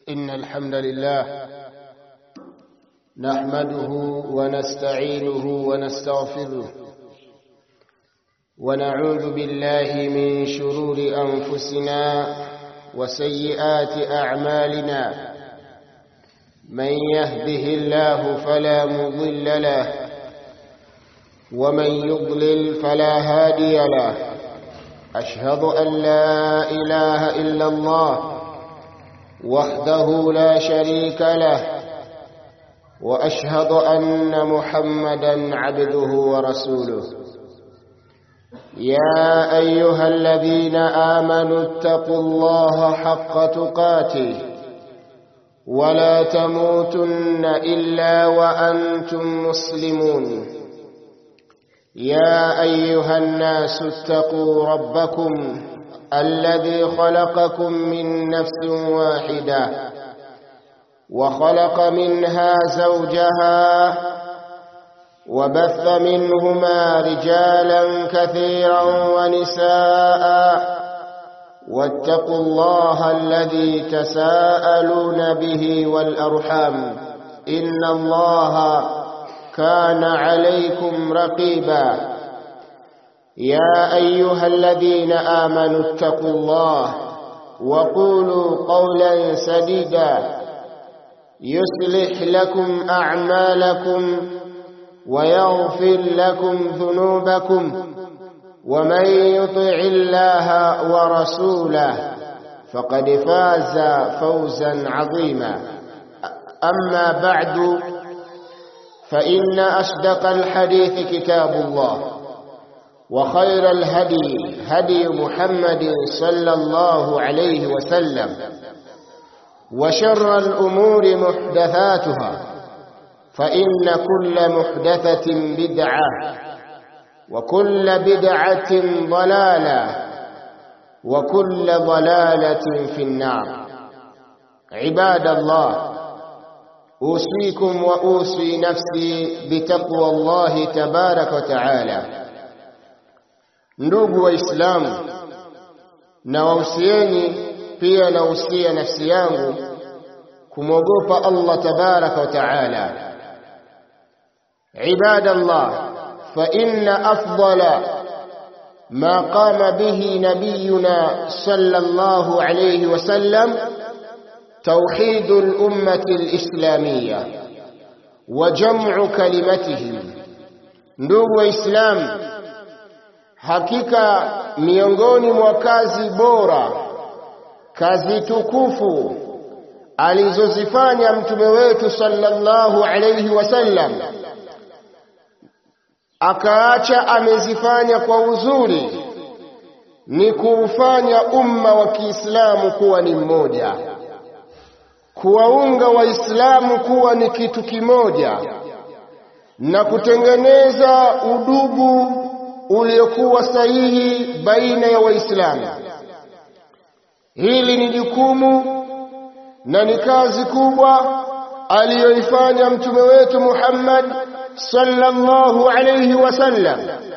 إن الحمد لله نحمده ونستعينه ونستغفره ونعوذ بالله من شرور أنفسنا وسيئات أعمالنا من يهده الله فلا مضل له ومن يضلل فلا هادي له أشهد أن لا إله إلا الله وحده لا شريك له وأشهد أن محمدا عبده ورسوله يا أيها الذين آمنوا اتقوا الله حق تقاته ولا تموتن إلا وأنتم مسلمون يا أيها الناس اتقوا ربكم الذي خلقكم من نفس واحدة وخلق منها زوجها وبث منهما رجالا كثيرا ونساء واتقوا الله الذي تساءلون به والأرحام إن الله كان عليكم رقيبا يا أيها الذين آمنوا اتقوا الله وقولوا قولا سديدا يصلح لكم أعمالكم ويغفر لكم ذنوبكم ومن يطع الله ورسوله فقد فاز فوزا عظيما أما بعد فإن أصدق الحديث كتاب الله وخير الهدي هدي محمد صلى الله عليه وسلم وشر الأمور محدثاتها فإن كل محدثة بدعة وكل بدعة ضلالة وكل ضلالة في النار عباد الله أوصيكم وأوصي نفسي بتقوى الله تبارك وتعالى ndugu waislamu na wausieni pia nausia nafsi yangu kumwogopa Allah tabaraka wa taala ibadallah fa inna afdala ما قام به نبينا صلى الله عليه وسلم توحيد الأمة الإسلامية وجمع كلمتهم ndugu waislamu hakika miongoni mwa kazi bora kazi tukufu alizozifanya mtume wetu sallallahu alayhi wasallam akaacha amezifanya kwa uzuri ni kuufanya umma wa Kiislamu kuwa ni mmoja kuwaunga waislamu kuwa ni kitu kimoja na kutengeneza udugu uliokuwa sahihi baina ya waislamu hili ni jukumu na ni kazi kubwa aliyoifanya mtume wetu Muhammad sallallahu alayhi wasallam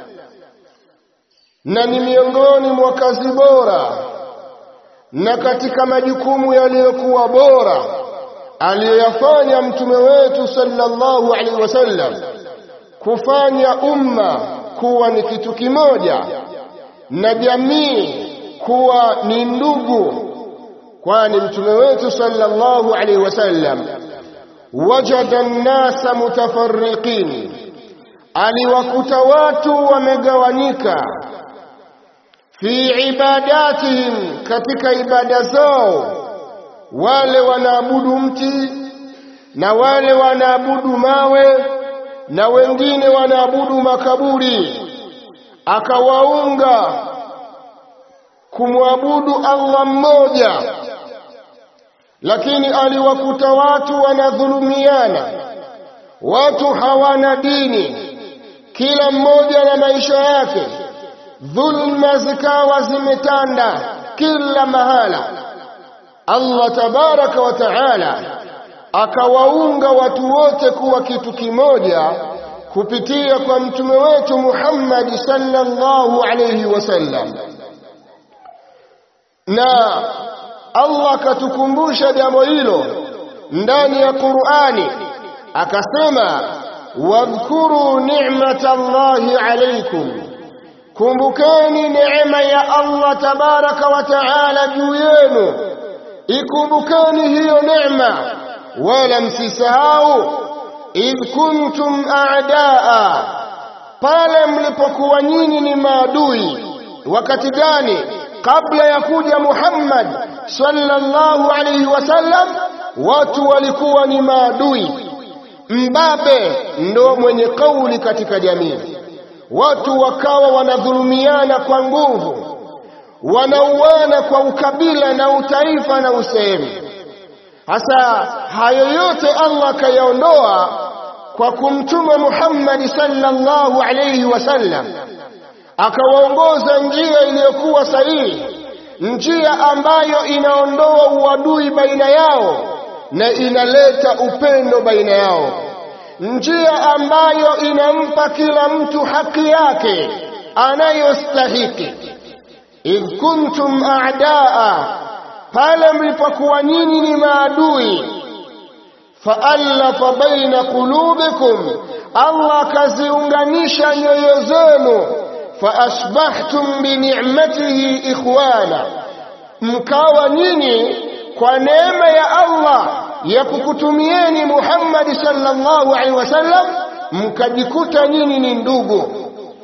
na ni miongoni mwa kazi bora na katika majukumu yaliyokuwa bora aliyoyafanya mtume wetu sallallahu alaihi wasallam kufanya umma kuwa ni kitu kimoja na jamii kuwa ni ndugu kwani mtume wetu sallallahu alaihi wasallam wajada an-nasa mutafarriqin aliwakuta watu wamegawanyika fi ibadatihim katika ibada zao wale wanaabudu mti na wale wanaabudu mawe na wengine wanaabudu makaburi akawaunga kumwabudu Allah mmoja lakini aliwakuta watu wanadhulumiana watu hawana dini kila mmoja na maisha yake dhulma zikawa zimetanda kila mahala Allah tabaraka wa taala akawaunga watu wote kuwa kitu kimoja kupitia kwa mtume wetu Muhammad sallallahu alayhi wasallam na Allah akatukumbusha jambo hilo ndani ya Qur'ani akasema wadhkuru ni'matallahi alaykum kumbukeni neema ya Allah tabaraka wa taala juu yenu ikumbukeni hiyo neema wala msisahau idh kuntum a'daa pale mlipokuwa nyinyi ni maadui wakati gani kabla ya kuja Muhammad sallallahu alayhi wasallam watu walikuwa ni maadui mbabe ndo mwenye kauli katika jamii watu wakawa wanadhulumiana kwa nguvu wanauana kwa ukabila na utaifa na usehemu hasa hayo yote Allah akayaondoa kwa kumtuma Muhammad sallallahu alayhi wasallam akawaongoza njia iliyokuwa sahihi njia ambayo inaondoa uadui baina yao na inaleta upendo baina yao njia ambayo inampa kila mtu haki yake anayostahiki idh kuntum a'daa pale mlipokuwa nyinyi ni maadui faallafa baina qulubikum Allah kaziunganisha nyoyo zenu faasbahtum bini'matihi ikhwana mkawa nyinyi kwa neema ya Allah ya kukutumieni Muhammad sallallahu alaihi wasallam mkajikuta nyinyi ni ndugu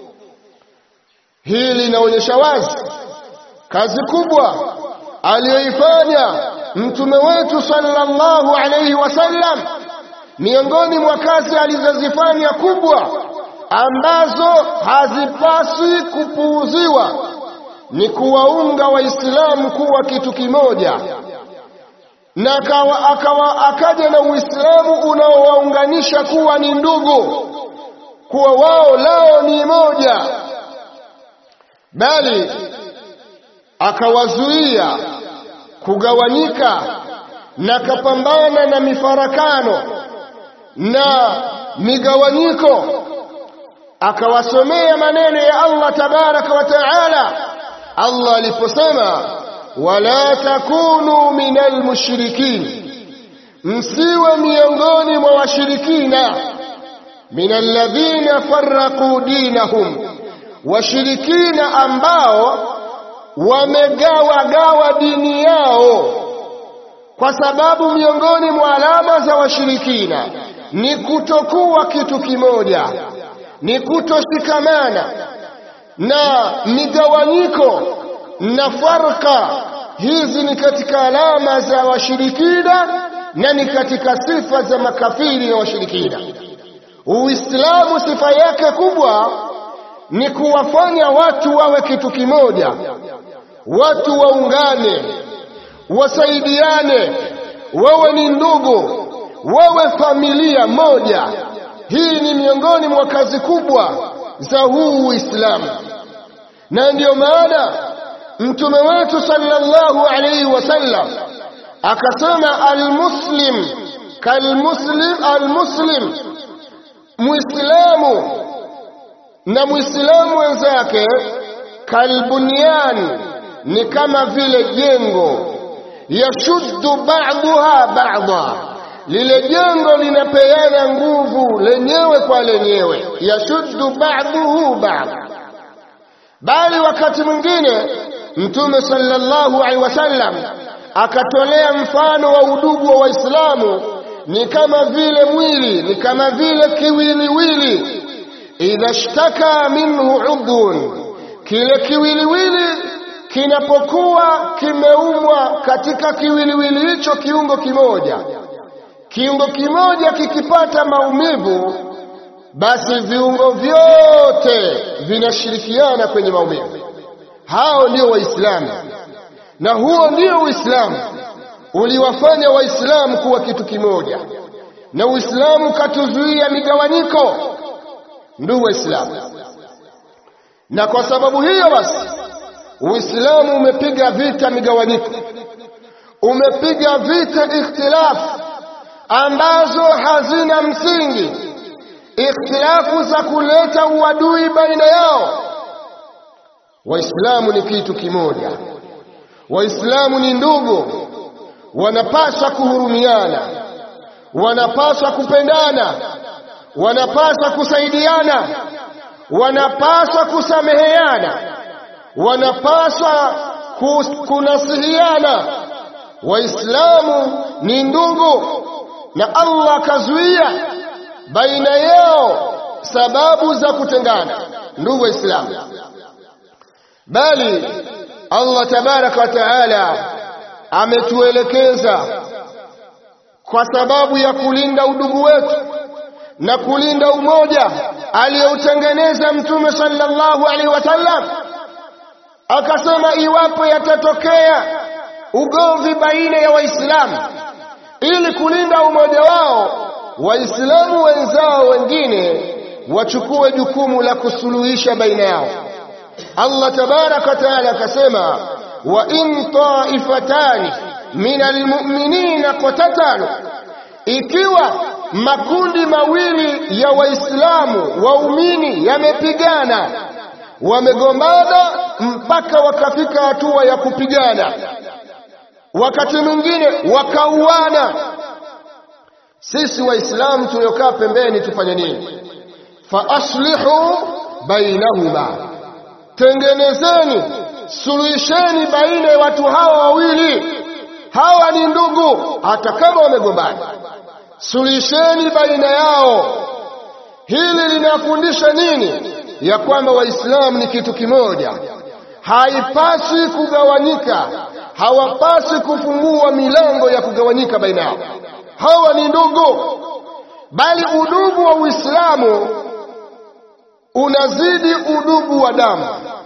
hili linaonyesha wazi kazi kubwa aliyoifanya mtume wetu sallallahu alaihi wasallam miongoni mwa kazi alizozifanya kubwa ambazo hazipaswi kupuuziwa ni kuwaunga waislamu kuwa kitu kimoja na akawa, akawa akaja na uislamu unaowaunganisha kuwa ni ndugu kuwa wao lao ni moja bali akawazuia kugawanyika na kapambana na mifarakano na migawanyiko akawasomea maneno ya Allah tabaraka wa taala Allah aliposema wala takunu minal mushrikin msiwe miongoni mwa washirikina minal ladhina farraqu dinahum washirikina ambao wamegawa gawa dini yao kwa sababu miongoni mwa alama za washirikina ni kutokuwa kitu kimoja ni kutoshikamana na migawanyiko na farka hizi ni katika alama za washirikina na ni katika sifa za makafiri na washirikina uislamu sifa yake kubwa ni kuwafanya watu wawe kitu kimoja watu waungane wasaidiane wawe ni ndugu wawe familia moja hii ni miongoni mwa kazi kubwa za huu Uislamu na ndiyo maana mtume wetu sallallahu alayhi wasallam akasema almuslim kalmuslim almuslim muislamu na muislamu wenzake kalbunyan ni kama vile jengo yashuddu ba'daha ba'dha lile jengo linapeana nguvu lenyewe kwa lenyewe yashuddu ba'dahu ba'd bali wakati mwingine mtume sallallahu alaihi wasallam akatolea mfano wa udugu wa waislamu ni kama vile mwili ni kama vile kiwiliwili idha shtaka minhu udhun kile kiwiliwili kinapokuwa kimeumwa katika kiwiliwili hicho kiungo kimoja kiungo kimoja kikipata maumivu basi viungo vyote vinashirikiana kwenye maumivu hao ndio waislamu na huo ndio uislamu uliwafanya waislamu kuwa kitu kimoja na uislamu katuzuia migawanyiko ndugu waislamu na kwa sababu hiyo basi uislamu umepiga vita migawanyiko umepiga vita ikhtilafu ambazo hazina msingi ikhtilafu za kuleta uadui baina yao waislamu ni kitu kimoja waislamu ni ndugu wanapaswa kuhurumiana wanapaswa kupendana wanapaswa kusaidiana wanapaswa kusameheana wanapaswa kunasihiana waislamu ni ndugu na Allah akazuia baina yao sababu za kutengana ndugu waislamu bali Allah tabaraka wa taala ametuelekeza kwa sababu ya kulinda udugu wetu na kulinda umoja aliyoutengeneza mtume sallallahu alaihi wasallam akasema iwapo yatatokea ugomvi baina ya waislamu ili kulinda umoja wao waislamu wenzao wengine wachukue jukumu la kusuluhisha baina yao Allah tabaraka taala akasema wa in taifatani min almu'minina qatatalu ikiwa makundi mawili ya waislamu waumini yamepigana wamegombana mpaka wakafika hatua ya kupigana wakati mwingine wakauana sisi waislamu tuliokaa pembeni tufanye nini fa aslihu bainahuma tengenezeni suluhisheni baina ya watu hawa wawili hawa ni ndugu hata kama wamegombana suluhisheni baina yao hili linafundisha nini ya kwamba waislamu ni kitu kimoja haipaswi kugawanyika hawapaswi kufungua milango ya kugawanyika baina yao hawa ni ndugu bali udugu wa uislamu unazidi udugu wa damu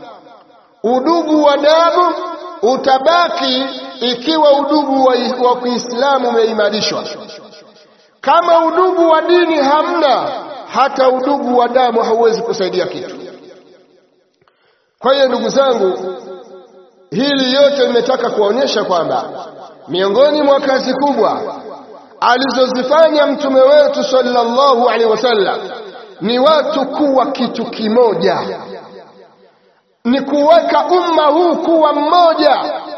udugu wa damu utabaki ikiwa udugu wa, wa Kiislamu umeimarishwa. Kama udugu wa dini hamna, hata udugu wa damu hauwezi kusaidia kitu. Kwa hiyo ndugu zangu, hili yote nimetaka kuonyesha kwamba miongoni mwa kazi kubwa alizozifanya mtume wetu sallallahu alaihi wasallam ni watu kuwa kitu kimoja, ni kuweka umma huu kuwa mmoja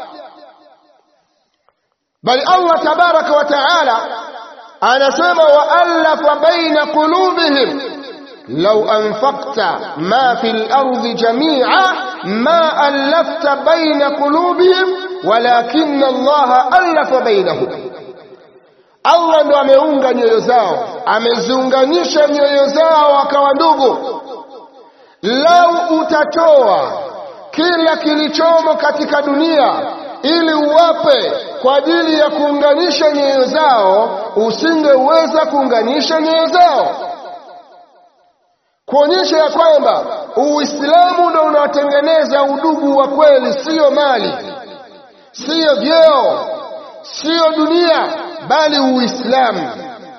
bali Allah tabaraka wa taala anasema waallafa baina qulubihim law anfaqta ma fil ardi jami'a ma allafta baina qulubihim walakin Allah allafa bainahum Allah ndo ameunga nyoyo zao ameziunganisha nyoyo zao akawa ndugu lau utatoa kila kilichomo katika dunia ili uwape kwa ajili ya kuunganisha nyoyo zao usingeweza kuunganisha nyoyo zao kuonyesha ya kwamba uislamu ndio unaotengeneza udugu wa kweli siyo mali siyo vyeo siyo dunia bali uislamu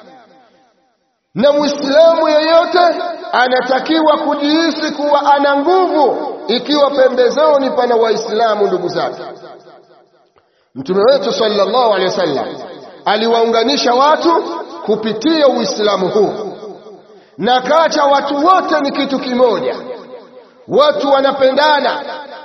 na muislamu yeyote anatakiwa kujihisi kuwa ana nguvu ikiwa pembezoni pana waislamu ndugu zake mtume wetu sallallahu alaihi wasallam aliwaunganisha watu kupitia uislamu huu na kaacha watu wote ni kitu kimoja watu wanapendana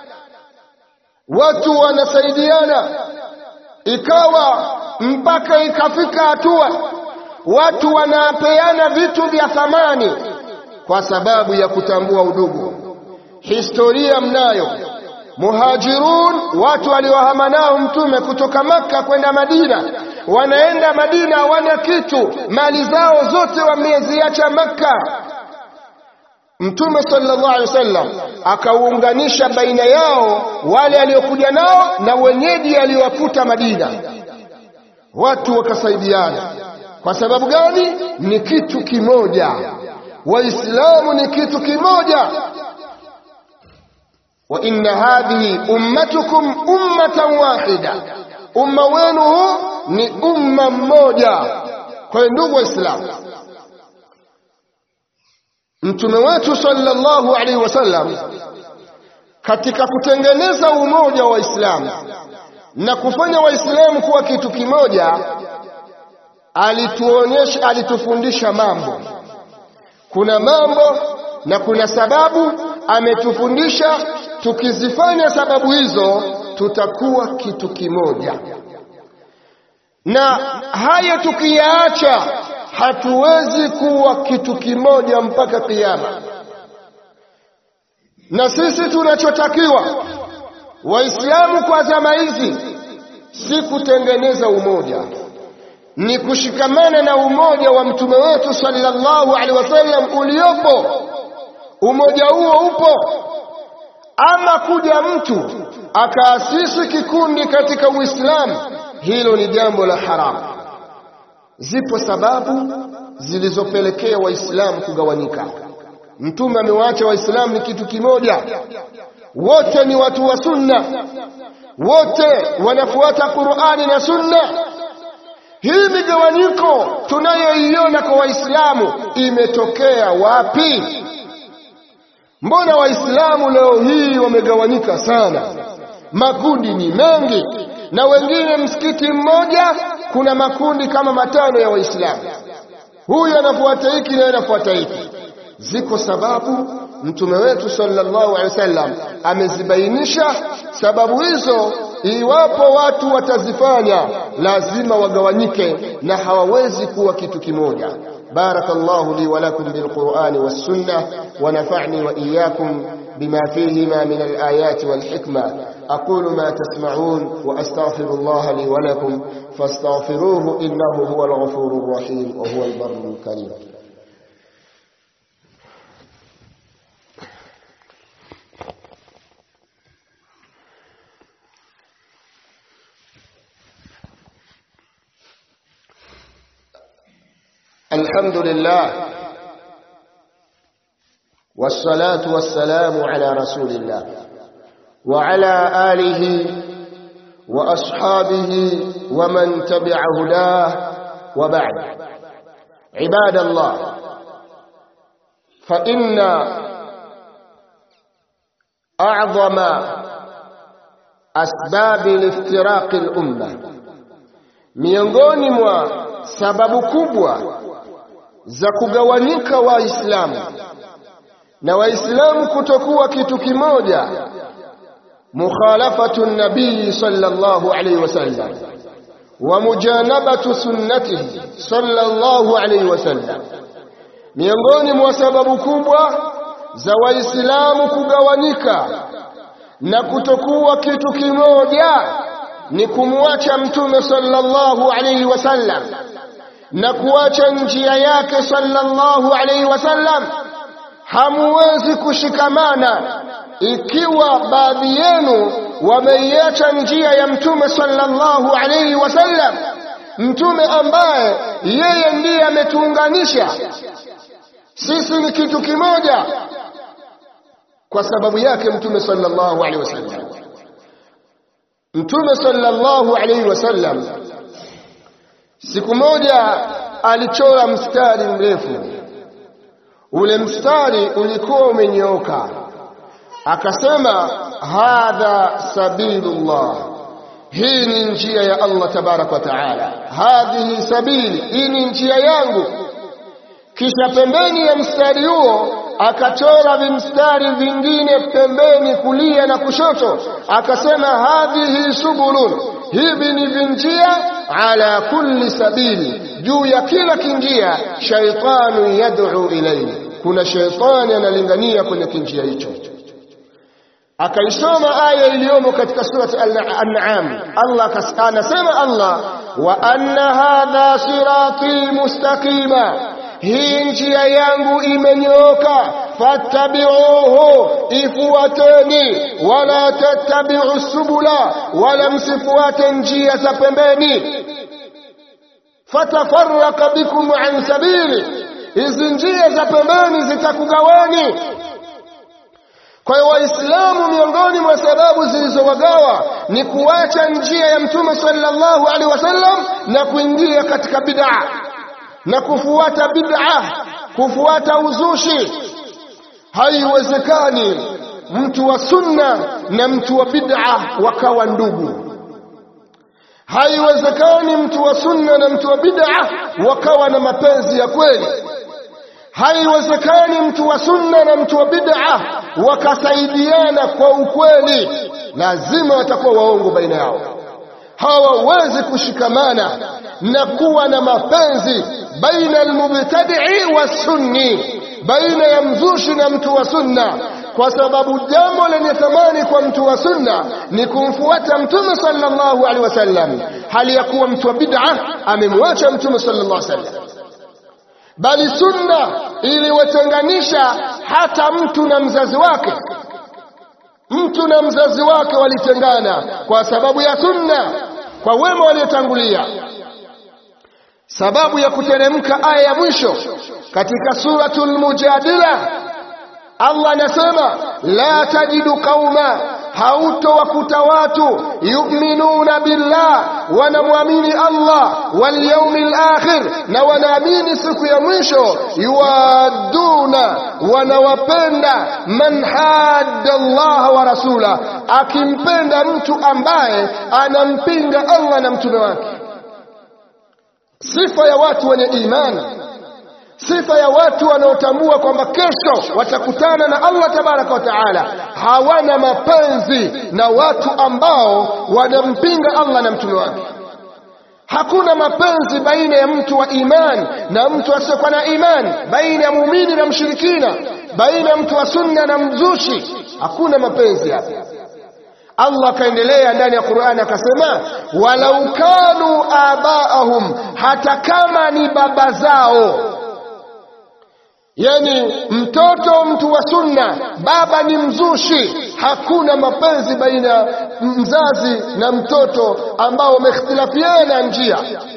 watu wanasaidiana ikawa mpaka ikafika hatua watu wanapeana vitu vya thamani kwa sababu ya kutambua udugu historia mnayo muhajirun watu waliohama nao mtume kutoka makka kwenda madina wanaenda madina hawana kitu mali zao zote wameziacha makka mtume sallallahu alaihi wasallam akauunganisha baina yao wale aliokuja nao na wenyeji aliowakuta madina watu wakasaidiana kwa sababu gani ni kitu kimoja waislamu ni kitu kimoja wa inna hadhihi ummatukum ummatan wahida umma wenu huu ni umma mmoja kwa hiyo ndugu waislamu mtume wetu sallallahu alaihi wasallam katika kutengeneza umoja wa waislamu na kufanya waislamu kuwa kitu kimoja alituonyesha alitufundisha mambo kuna mambo na kuna sababu ametufundisha tukizifanya sababu hizo tutakuwa kitu kimoja na haya tukiyaacha hatuwezi kuwa kitu kimoja mpaka kiyama na sisi tunachotakiwa waislamu kwa zama hizi si kutengeneza umoja ni kushikamana na umoja wa mtume wetu sallallahu alaihi wasallam uliopo umoja huo upo ama kuja mtu akaasisi kikundi katika uislamu hilo ni jambo la haramu zipo sababu zilizopelekea waislamu kugawanyika mtume amewaacha waislamu ni kitu kimoja wote ni watu wa sunna wote wanafuata qurani na sunna hii migawanyiko tunayoiona kwa waislamu imetokea wapi mbona waislamu leo hii wamegawanyika sana makundi ni mengi na wengine msikiti mmoja kuna makundi kama matano ya waislamu huyu anafuata hiki na anafuata hiki ziko sababu mtume wetu sallallahu alaihi wasallam amezibainisha sababu hizo iwapo watu watazifanya lazima wagawanyike na hawawezi kuwa kitu kimoja بارك الله لي ولكم بالقرآن والسنة ونفعني وإياكم بما فيهما من الآيات والحكمة أقول ما تسمعون وأستغفر الله لي ولكم فاستغفروه إنه هو الغفور الرحيم وهو البر الكريم الحمد لله والصلاة والسلام على رسول الله وعلى آله وأصحابه ومن تبع هداه وبعد عباد الله فإن أعظم أسباب الافتراق الأمة miongoni mwa sababu kubwa za kugawanyika waislamu na waislamu kutokuwa kitu kimoja mukhalafatu nabii sallallahu alayhi wasallam wa mujanabatu sunnatihi sallallahu alayhi wasallam miongoni mwa sababu kubwa za waislamu kugawanyika na kutokuwa kitu kimoja ni kumwacha mtume sallallahu alayhi wasallam na kuacha njia yake sallallahu alayhi wasallam hamuwezi kushikamana ikiwa baadhi yenu wameiacha njia ya mtume sallallahu alayhi wasallam mtume ambaye yeye ndiye ametuunganisha sisi ni kitu kimoja kwa sababu yake mtume sallallahu alayhi wasallam mtume sallallahu alayhi wasallam siku moja alichora mstari mrefu ule mstari ulikuwa umenyooka akasema hadha sabilullah hii ni njia ya Allah tabarak wa taala hadhihi sabili hii ni njia yangu kisha pembeni ya mstari huo akachora vimstari vingine pembeni kulia na kushoto akasema hadhihi subulun hivi ni vinjia ala kulli sabili juu ya kila kinjia shaitanu yad'u ilayhi kuna shaitani analingania kwenye kinjia hicho akaisoma aya iliyomo katika surati al-an'am Allah anasema Allah wa anna hadha sirati mustaqima hii njia yangu imenyooka fattabi'uhu ifuateni wala tattabi'u subula wala msifuate njia za pembeni fatafarraka bikum an sabili hizi njia za pembeni zitakugawani kwa hiyo waislamu miongoni mwa sababu zilizowagawa ni kuacha njia ya mtume sallallahu alaihi wasallam na kuingia katika bid'a na kufuata bid'a kufuata uzushi haiwezekani mtu wa sunna na mtu wa bid'a wakawa ndugu haiwezekani mtu wa sunna na mtu wa bid'a wakawa na mapenzi ya kweli haiwezekani mtu wa sunna na mtu wa bid'a wakasaidiana kwa ukweli lazima watakuwa waongo baina yao hawawezi kushikamana na kuwa na mapenzi baina almubtadi'i wasunni baina ya mzushi na mtu wa sunna kwa sababu jambo lenye thamani kwa mtu wa sunna ni kumfuata mtume sallallahu alaihi wasallam hali ya kuwa mtu wa bid'a amemwacha mtume sallallahu alaihi wasallam bali sunna iliwatenganisha hata mtu na mzazi wake mtu na mzazi wake walitengana kwa sababu ya sunna kwa wema waliotangulia sababu ya kuteremka aya ya mwisho katika suratul mujadila Allah anasema la tajidu qauma hautowakuta watu yu'minuna billah wanamwamini Allah wal yawmil akhir na wanaamini siku ya mwisho yuaduna wanawapenda man hadda Allah wa rasula akimpenda mtu ambaye anampinga Allah na mtume wake sifa ya watu wenye imani sifa ya watu wanaotambua kwamba kesho watakutana na Allah tabaraka wa taala hawana mapenzi na watu ambao wanampinga Allah na mtume wake hakuna mapenzi baina ya mtu wa iman na mtu asiyokuwa na iman baina ya muumini na mshirikina baina ya mtu wa sunna na mzushi hakuna mapenzi hapa Allah akaendelea ndani ya Qur'ani akasema walau kanu abaahum hata kama ni baba zao yani mtoto mtu wa sunna baba ni mzushi hakuna mapenzi baina ya mzazi na mtoto ambao wamehtilafiana njia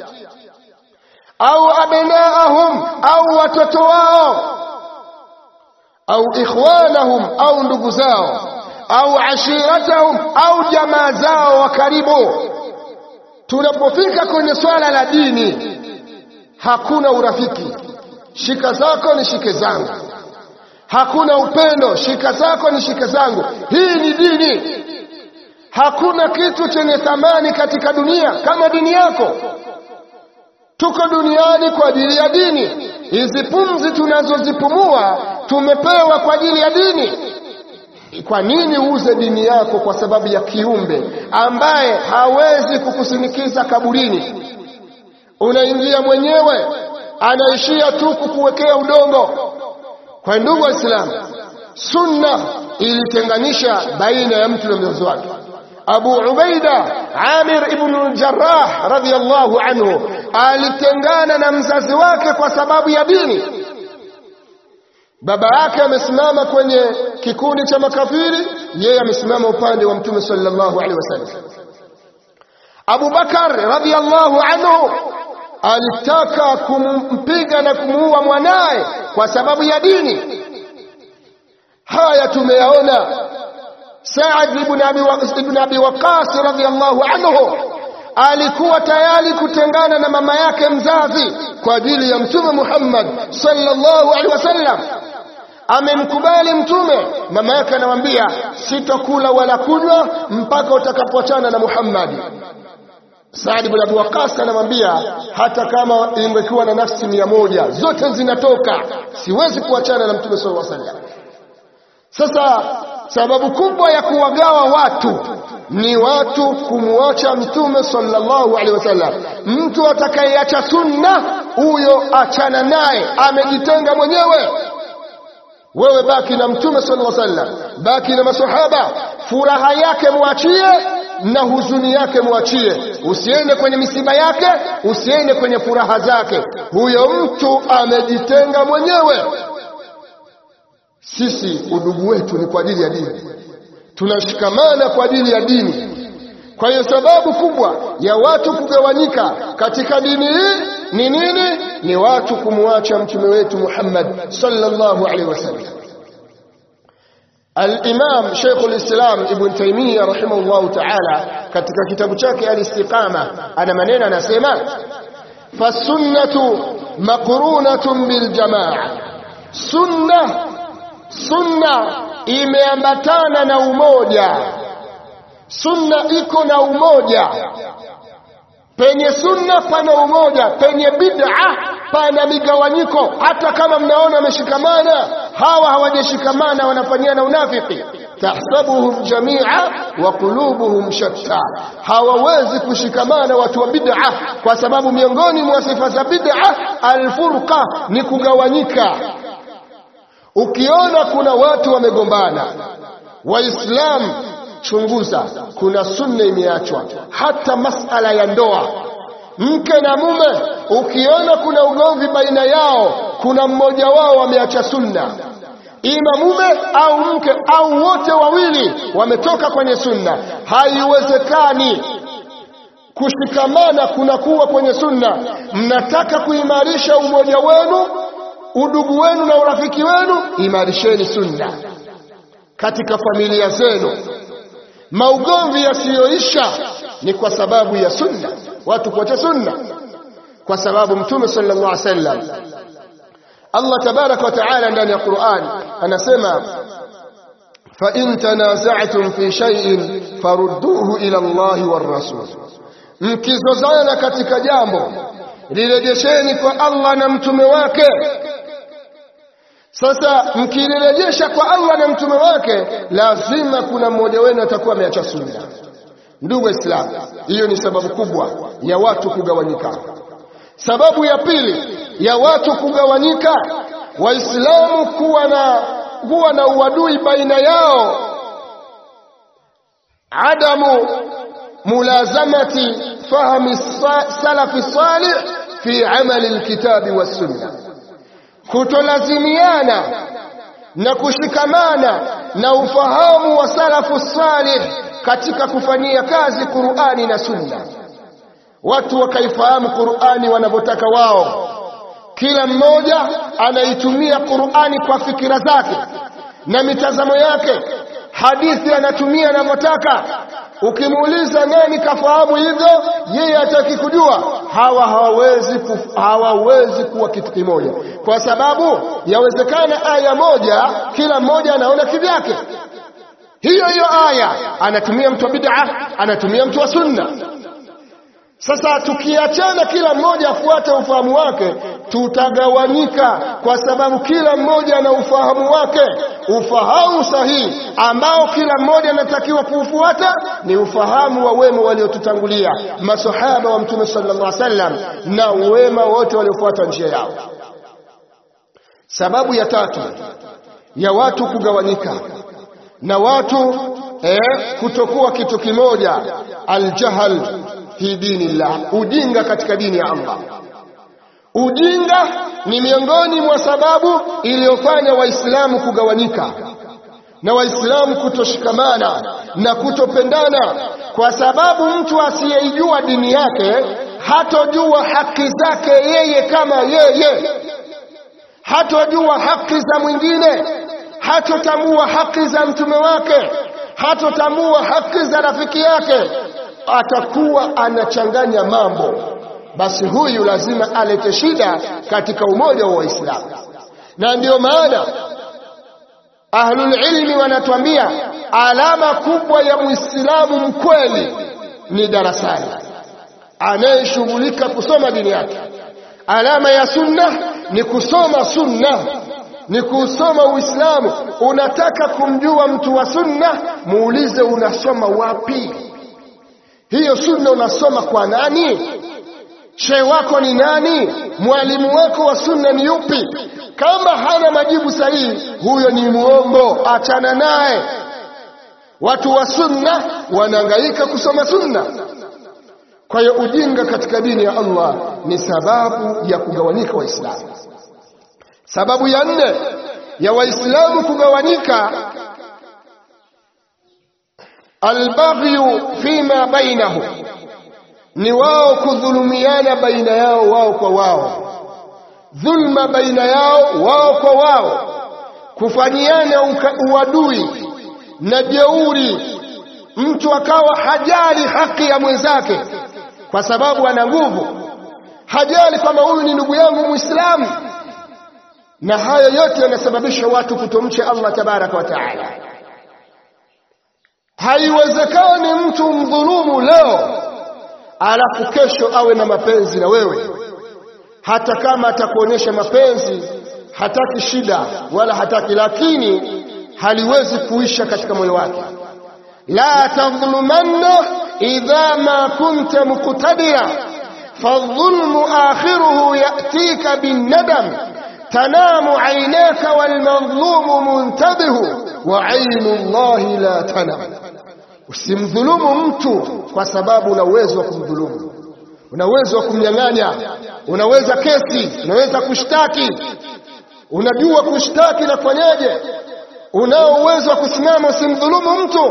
au abnaahum au watoto wao au ikhwanahum au ndugu zao au ashiratahum au jamaa zao wa karibu tunapofika kwenye swala la dini hakuna urafiki shika zako ni shike zangu hakuna upendo shika zako ni shike zangu hii ni dini hakuna kitu chenye thamani katika dunia kama dini yako tuko duniani kwa ajili ya dini hizi pumzi tunazozipumua tumepewa kwa ajili ya dini kwa nini uuze dini yako kwa sababu ya kiumbe ambaye hawezi kukusindikiza kaburini unaingia mwenyewe anaishia tu kukuwekea udongo kwa ndugu waislamu sunna ilitenganisha baina ya mtu na mzazi wake abu ubaida amir ibn jarrah radhiyallahu anhu alitengana na mzazi wake kwa sababu ya dini baba yake amesimama kwenye kikundi cha makafiri yeye amesimama upande wa mtume sallallahu alaihi wasallam Abu Bakar radhiyallahu anhu alitaka kumpiga na kumuua mwanaye kwa sababu ya dini haya tumeyaona Saad ibn Abi ibn Abi Waqqas radhiyallahu anhu alikuwa tayari kutengana na mama yake mzazi kwa ajili ya mtume Muhammad sallallahu alaihi wasallam amemkubali mtume mama yake anamwambia sitokula wala kunywa mpaka utakapoachana na Muhammad Saad ibn Abi Waqqas anamwambia hata kama ingekuwa na nafsi mia moja zote zinatoka siwezi kuachana na mtume sallallahu alaihi wasallam sasa sababu kubwa ya kuwagawa watu ni watu kumwacha mtume sallallahu alaihi wasallam mtu atakayeacha sunna huyo achana naye amejitenga mwenyewe wewe baki na mtume sallallahu alaihi wasallam baki na masahaba furaha yake mwachie na huzuni yake mwachie usiende kwenye misiba yake usiende kwenye furaha zake huyo mtu amejitenga mwenyewe sisi udugu wetu ni kwa ajili ya dini tunashikamana kwa ajili ya dini kwa hiyo sababu kubwa ya watu kugawanyika katika dini hii ni nini ni watu kumwacha mtume wetu Muhammad sallallahu alaihi wasallam Al-Imam Sheikh al-Islam Ibn Taymiyyah rahimahullahu ta'ala katika kitabu chake Al-Istiqama ana maneno anasema fasunnatu maqrunatun bil jamaa sunna sunna imeambatana na umoja sunna iko na umoja penye sunna pana umoja penye bid'a pana migawanyiko hata kama mnaona wameshikamana hawa hawajashikamana wanafanyana unafiki tahsabuhum jamia wa qulubuhum shatta, hawawezi kushikamana watu wa bid'a, kwa sababu miongoni mwa sifa za bid'a alfurqa, ni kugawanyika. Ukiona kuna watu wamegombana, Waislamu chunguza, kuna sunna imeachwa, hata masala ya ndoa mke na mume, ukiona kuna ugomvi baina yao, kuna mmoja wao wameacha sunna, ima mume au mke au wote wawili wametoka kwenye sunna. Haiwezekani kushikamana kunakuwa kwenye sunna. Mnataka kuimarisha umoja wenu, udugu wenu na urafiki wenu, imarisheni sunna katika familia zenu. Maugomvi yasiyoisha ni kwa sababu ya sunna, watu kuacha sunna, kwa sababu Mtume sallallahu alaihi wasallam, Allah tabaraka wa taala ndani ya Qur'an anasema fa in tanaza'tum fi shay'in farudduhu ila Allah war rasul, mkizozana katika jambo lirejesheni kwa Allah na mtume wake. Sasa mkilirejesha kwa Allah na mtume wake, lazima kuna mmoja wenu atakuwa ameacha sunna. Ndugu Waislamu, hiyo ni sababu kubwa ya watu kugawanyika. Sababu ya pili ya watu kugawanyika, Waislamu kuwa na kuwa na uadui baina yao, adamu mulazamati fahmi salafi salih fi amali alkitabi wassunna kutolazimiana na kushikamana na ufahamu wa salafu salih katika kufanyia kazi Qur'ani na Sunna. Watu wakaifahamu Qur'ani wanavyotaka wao, kila mmoja anaitumia Qur'ani kwa fikira zake na mitazamo yake, hadithi anatumia anavyotaka. Ukimuuliza nani kafahamu hivyo, yeye hataki kujua. Hawa hawawezi hawawezi kuwa kitu kimoja, kwa sababu yawezekana aya moja kila mmoja anaona kivyake. Hiyo hiyo aya anatumia mtu wa bid'a, anatumia mtu wa sunna. Sasa tukiachana kila mmoja afuate ufahamu wake, tutagawanyika, kwa sababu kila mmoja ana ufahamu wake. Ufahamu sahihi ambao kila mmoja anatakiwa kuufuata ni ufahamu wa wema waliotutangulia, masahaba wa Mtume sallallahu alaihi wasallam na wema wote waliofuata njia yao. Sababu ya tatu ya watu kugawanyika na watu eh, kutokuwa kitu kimoja, aljahal fi dinillah, ujinga katika dini ya Allah. Ujinga ni miongoni mwa sababu iliyofanya Waislamu kugawanyika na Waislamu kutoshikamana na kutopendana, kwa sababu mtu asiyeijua dini yake hatojua haki zake yeye kama yeye, hatojua haki za mwingine, hatotambua haki za mtume wake, hatotambua haki za rafiki yake, atakuwa anachanganya mambo. Basi huyu lazima alete shida katika umoja wa Waislamu, na ndiyo maana ahlul ilmi wanatuambia alama kubwa ya Muislamu mkweli ni darasani, anayeshughulika kusoma dini yake. Alama ya sunna ni kusoma sunna, ni kusoma Uislamu. Unataka kumjua mtu wa sunna, muulize unasoma wapi? Hiyo sunna unasoma kwa nani? Shehe wako ni nani? Mwalimu wako wa sunna ni yupi? Kama hana majibu sahihi, huyo ni muongo, achana naye. Watu wa sunna wanahangaika kusoma sunna. Kwa hiyo ujinga katika dini ya Allah ni sababu ya kugawanyika Waislamu. Sababu ya nne ya Waislamu kugawanyika, albaghyu fima bainahum, ni wao kudhulumiana baina yao wao kwa wao dhulma baina yao wao kwa wao, kufanyiana uadui na jeuri, mtu akawa hajali haki ya mwenzake kwa sababu ana nguvu, hajali kwamba huyu ni ndugu yangu Muislamu. Na hayo yote yanasababisha watu kutomcha Allah tabaraka wa taala. Haiwezekani mtu mdhulumu leo alafu kesho awe na mapenzi na wewe hata kama atakuonyesha mapenzi, hataki shida wala hataki, lakini haliwezi kuisha katika moyo wake la tadhlumanna idha ma kunta muqtadira فالظلم آخره يأتيك بالندم تنام عيناك والمظلوم منتبه وعين الله لا تنام usimdhulumu mtu kwa sababu una uwezo wa kumdhulumu una uwezo wa kumnyang'anya unaweza kesi unaweza kushtaki unajua kushtaki na kufanyaje unao uwezo wa kusimama usimdhulumu mtu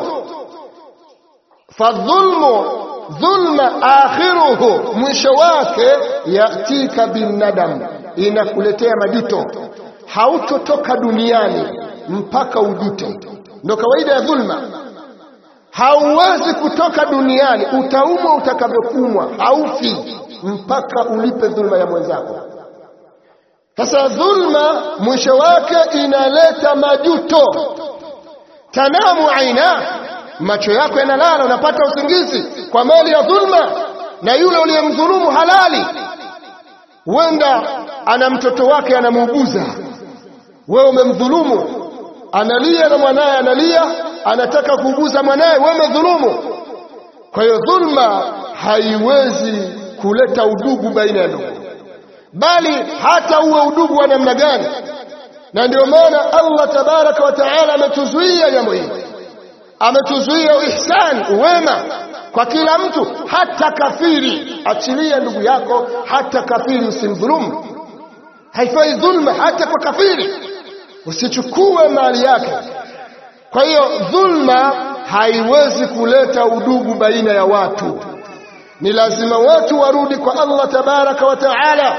fadhulmu dhulma akhiruhu mwisho wake yatika binnadam inakuletea majuto hautotoka duniani mpaka ujute ndo kawaida ya dhulma hauwezi kutoka duniani utaumwa utakavyokumwa haufi mpaka ulipe dhulma ya mwenzako sasa dhulma mwisho wake inaleta majuto tanamu aina macho yako yanalala unapata usingizi kwa mali ya dhulma na yule uliyemdhulumu halali huenda ana mtoto wake anamuuguza wewe umemdhulumu analia na mwanaye analia anataka kuuguza mwanaye wewe umedhulumu kwa hiyo dhulma haiwezi kuleta udugu baina ya ndugu bali hata uwe udugu wa namna gani na ndio maana Allah tabaraka wa taala ametuzuia jambo hili ametuzuia ihsan wema kwa kila mtu hata kafiri achilia ndugu yako hata kafiri usimdhulumu haifai dhulma hata kwa kafiri usichukue mali yake kwa hiyo dhulma haiwezi kuleta udugu baina ya watu ni lazima watu warudi kwa Allah tabaraka wa taala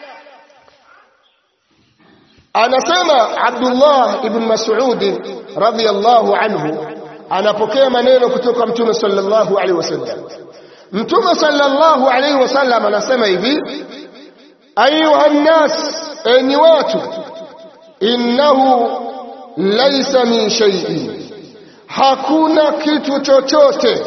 anasema Abdullah ibn Mas'ud radhiyallahu anhu anapokea maneno kutoka mtume sallallahu alaihi wasallam mtume sallallahu alaihi wasallam anasema hivi ayuha nnas enyi watu innahu laysa min shay'in hakuna kitu chochote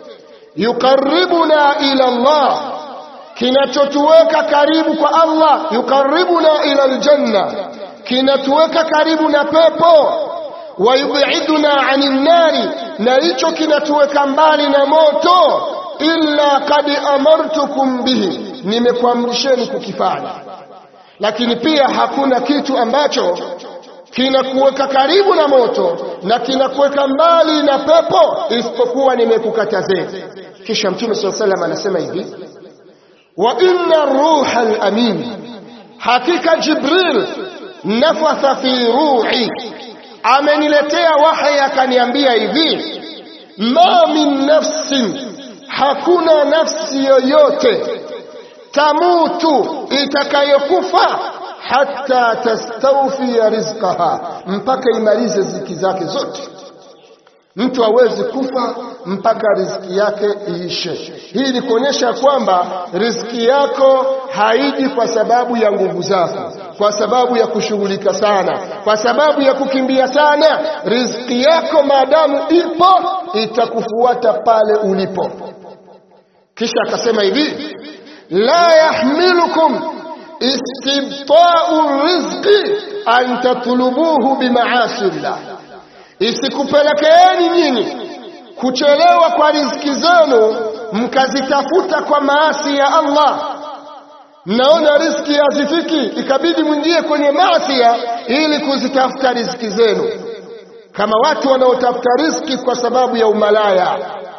yukaribuna ila Allah kinachotuweka karibu kwa Allah yukaribuna ila aljanna kinatuweka karibu na pepo wayubiduna anin nari na hicho kinatuweka mbali na moto illa kad amartukum bihi nimekuamrisheni kukifanya lakini pia hakuna kitu ambacho kinakuweka karibu na moto na kinakuweka mbali na pepo isipokuwa nimekukatazeni kisha mtume saa salam anasema hivi wa inna ruha alamin hakika jibril nafatha fi ruhi ameniletea wahi akaniambia hivi ma min nafsin hakuna nafsi yoyote tamutu itakayokufa hata tastawfia rizqaha mpaka imalize ziki zake zote mtu hawezi kufa mpaka riziki yake iishe hii ni kuonyesha kwamba riziki yako haiji kwa sababu ya nguvu zako kwa sababu ya kushughulika sana kwa sababu ya kukimbia sana riziki yako maadamu ipo itakufuata pale ulipo kisha akasema hivi la yahmilukum istibta'u rizqi an tatlubuhu bimaasi llah isikupelekeeni nyinyi kuchelewa kwa riziki zenu mkazitafuta kwa maasi ya Allah mnaona riziki hazifiki ikabidi mwingie kwenye maasi ili kuzitafuta riziki zenu kama watu wanaotafuta riziki kwa sababu ya umalaya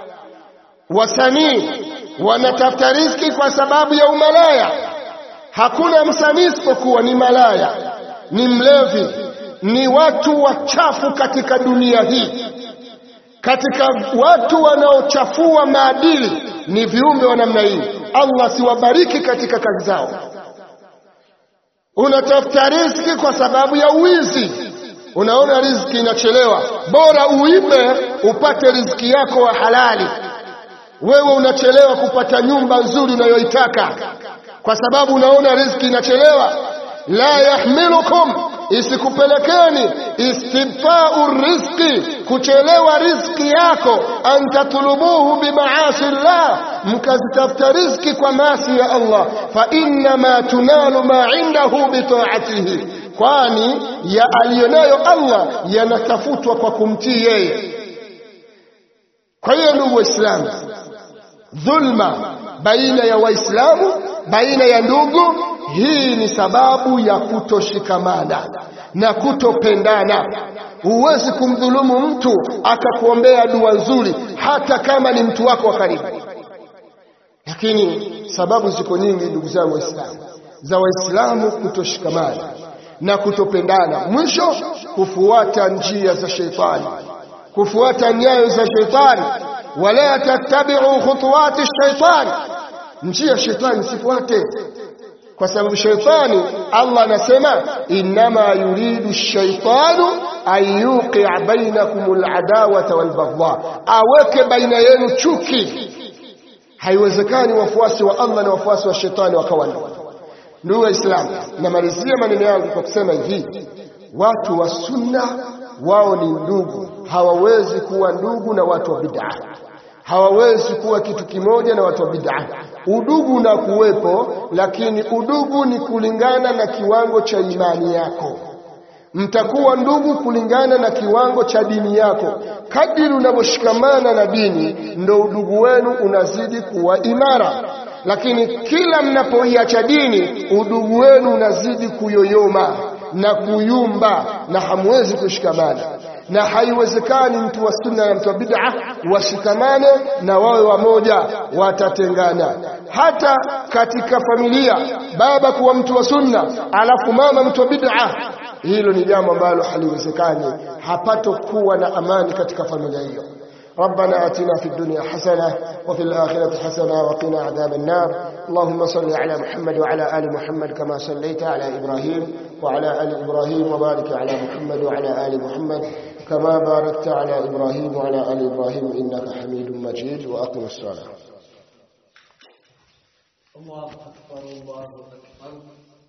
wasanii wanatafuta riziki kwa sababu ya umalaya hakuna msanii isipokuwa ni malaya ni mlevi ni watu wachafu katika dunia hii katika watu wanaochafua maadili ni viumbe wa namna hii Allah siwabariki katika kazi zao unatafuta riziki kwa sababu ya uwizi unaona riziki inachelewa bora uibe upate riziki yako wa halali wewe unachelewa kupata nyumba nzuri unayoitaka kwa sababu unaona riziki inachelewa la yahmilukum isikupelekeni istibfau rizqi kuchelewa riziki yako an tatlubuhu bimaasi llah mkazitafuta riziki kwa maasi ya Allah fa innama tunalu ma indahu bitaatihi kwani ya aliyonayo Allah yanatafutwa kwa kumtii yeye. Kwa hiyo ndugu Waislamu, dhulma baina ya Waislamu, baina ya ndugu, hii ni sababu ya kutoshikamana na kutopendana. Huwezi kumdhulumu mtu akakuombea dua nzuri, hata kama ni mtu wako wa karibu. Lakini sababu ziko nyingi, ndugu zangu Waislamu, za Waislamu kutoshikamana na kutopendana, mwisho kufuata njia za sheitani, kufuata nyayo za sheitani. Wala tattabi'u khutuwati shaitani, njia ya sheitani sifuate kwa sababu shaitani Allah anasema innama yuridu shaitanu an yuqia bainakum aladawata walbaghdha, aweke baina yenu chuki. Haiwezekani wafuasi wa Allah na wafuasi wa shetani wakawa ndugu. Ndugu Waislamu, namalizia maneno yangu kwa kusema hivi, watu wa sunna wao ni ndugu, hawawezi kuwa ndugu na watu wa bid'a hawawezi kuwa kitu kimoja na watu wa bid'a. Udugu na kuwepo, lakini udugu ni kulingana na kiwango cha imani yako. Mtakuwa ndugu kulingana na kiwango cha dini yako. Kadiri unavyoshikamana na dini, ndo udugu wenu unazidi kuwa imara. Lakini kila mnapoiacha dini, udugu wenu unazidi kuyoyoma na kuyumba, na hamwezi kushikamana na haiwezekani mtu wa sunna na mtu wa bid'a washikamane na wawe wamoja, watatengana. Hata katika familia, baba kuwa mtu wa sunna alafu mama mtu wa bid'a, hilo ni jambo ambalo haliwezekani, hapatokuwa na amani katika familia hiyo. ربنا آتنا في الدنيا حسنة وفي الآخرة حسنة وقنا عذاب النار اللهم صل على محمد وعلى آل محمد كما صليت على إبراهيم وعلى آل إبراهيم وبارك على محمد وعلى آل محمد كما باركت على إبراهيم وعلى آل إبراهيم إنك حميد مجيد وأقم الصلاة الله أكبر الله أكبر